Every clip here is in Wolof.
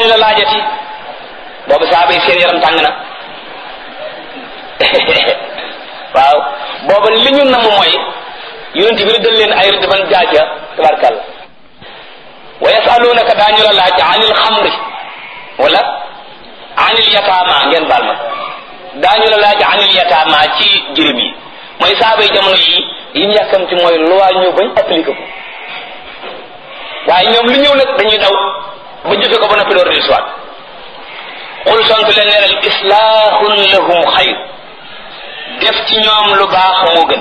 daañu la laajati boobu saaba yi seen yaram tàng na waaw booba li ñu namm mooy yonent bi dal leen ay rëdd ban jaaja tabarkàlla wa yasalunaka daañu la laaj anil xamri wala anil yataama ngeen baal ma daañu la laaj anil yataama ci jirim yi mooy saaba yi jamono yi yi ñu yàkkamti mooy loi ñëw bañ appliqué ko waaye ñoom lu ñëw nag dañuy daw ba jëfe ko ba noppi door di soit xul sant leen ne leen islaahun lahum xayr def ci ñoom lu baax moo gën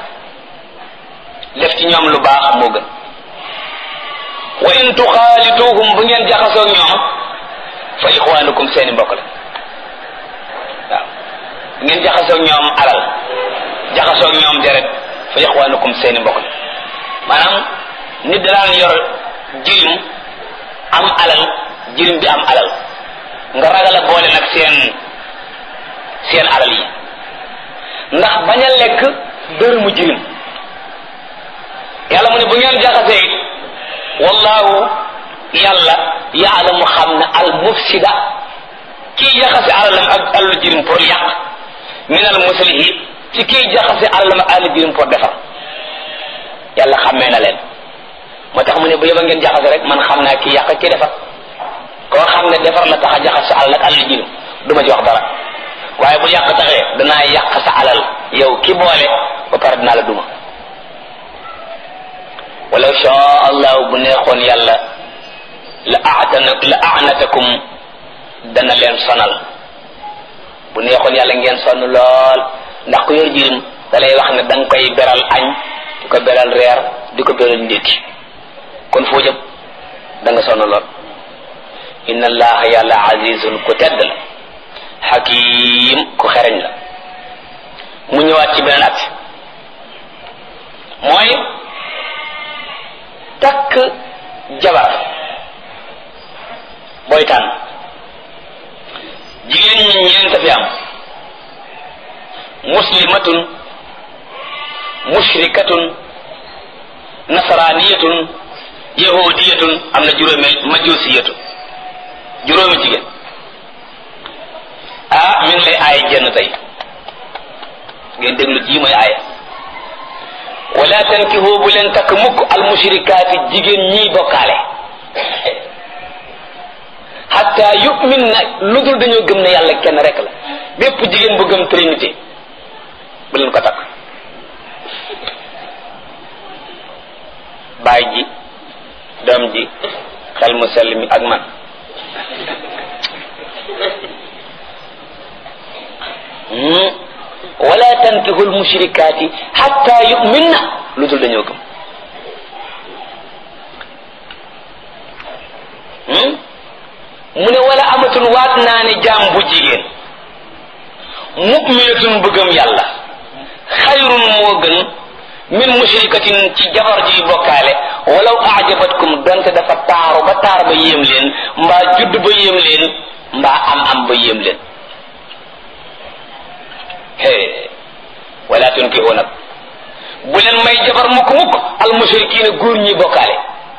def ci ñoom lu baax moo gën wa in tuxaalituhum bu ngeen jaxasoo ñoom fa ixwaanukum seeni mbokk la waaw bu ngeen jaxasoo ñoom alal jaxasoo ñoom deret fa ixwaanukum seeni mbokk la maanaam nit daan yor jirim am alal jirim bi am alal nga ragal a boole nag seen seen alal yi ndax bañ a lekk dërëmu jirim yàlla mu ne bu ngeen jaxasee it wallahu yàlla yaalamu xam ne al mufsida kii jaxase alalam ak alalu jirim pour yàq min al muslihi ci kii jaxase alalam ak alalu jirim pour defar yàlla xammee na leen moo tax mu ne bu yeba ngeen jaxase rek man xam naa kii yàq kii defar koo xam ne defar la tax a jaxas sa alal ak alalu jirim du ma ci wax dara waaye bu yàq taxee danaa yàq sa alal yow ki boole ba pare dinaa la duma walaw shaa allah bu neexoon yàlla la aatana la aanatakum dana leen sonal bu neexoon yàlla ngeen sonn lool ndax ku yor jirim da lay wax ne da nga koy beral añ di ko beral reer di ko beral ndékki kon foo jëm da nga sonn lool inna allaha yàlla azizun ku tedd la xakim ku xereñ la mu ñëwaat ci beneen at mooy takk jabar booy tànn jigéen ñi ñeent fi am muslimatun mushrikatun nasraniyatun yahudiyatun am na juróomi majusiyatun juróomi jigéen ah mi ngi lay aaya jenn tey ngeen déglu ji mooy aaya wala tankihu bu leen takk mukk al mushrikaati jigéen ñiy bokkaale hatta yu'min na lu dul dañoo gëm ne yàlla kenn rek la bépp jigéen bu gëm trinité bu leen ko takk baay ji doom ji xel mu sell mi ak man wala tankihul mushrikaati hatta yu'minna lu dul dañoo gëm mu ne wala amatun waat naa ne jaam bu jigéen mu'minatun bëggam yàlla xayrun moo gën min mushrikatin ci jabar ji bokkaale walaw ajabatkum donte dafa taaru ba taar ba yéem leen mbaa judd ba yéem leen mbaa am am ba yéem leen hee wala tunkihu nag bu leen may jabar mukk mukk al mushrikiina góor ñi bokkaale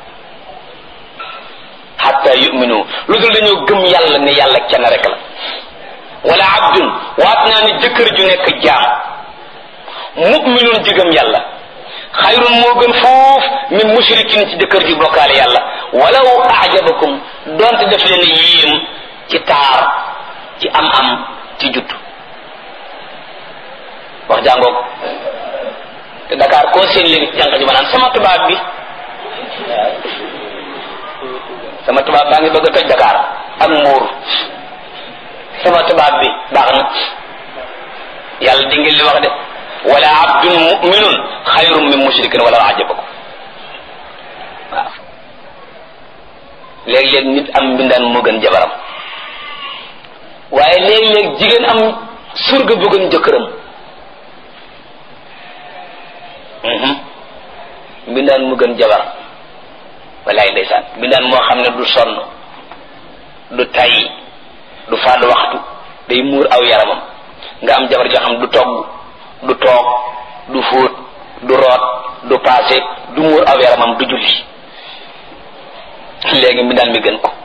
hatta yuminu lu dul dañoo gëm yàlla ne yàlla kenn rek la wala abdun waat naa ne jëkkër ju nekk jaam muminun jigëm yàlla xayrun moo gën foof min mushrikin ci jëkkër ji bokkaale yàlla walaw ajabakum donte def leen yéem ci taar ci am am ci judd wax jàngoog te Dakar koo seen léegi ci jànq ji ma naan sama tubaab bi sama tubaab baa ngi bëgg a toj Dakar ak mbuur sama tubaab bi baax na yàlla di ngeen li wax de wala abdun muminun xayrun min mushrikin wala ajabakum waaw léeg-léeg nit am mbindaan moo gën jabaram waaye léeg-léeg jigéen am surga bu gën jëkkëram mbindaan mu gën jabaram walaay ndeysaan mbindaan moo xam ne du sonn du tay du fàdd waxtu day muur aw yaramam nga am jabar joo xam du togg du toog du fóot du root du paase du muur aw yaramam du julli léegi mbindaan mi gën ko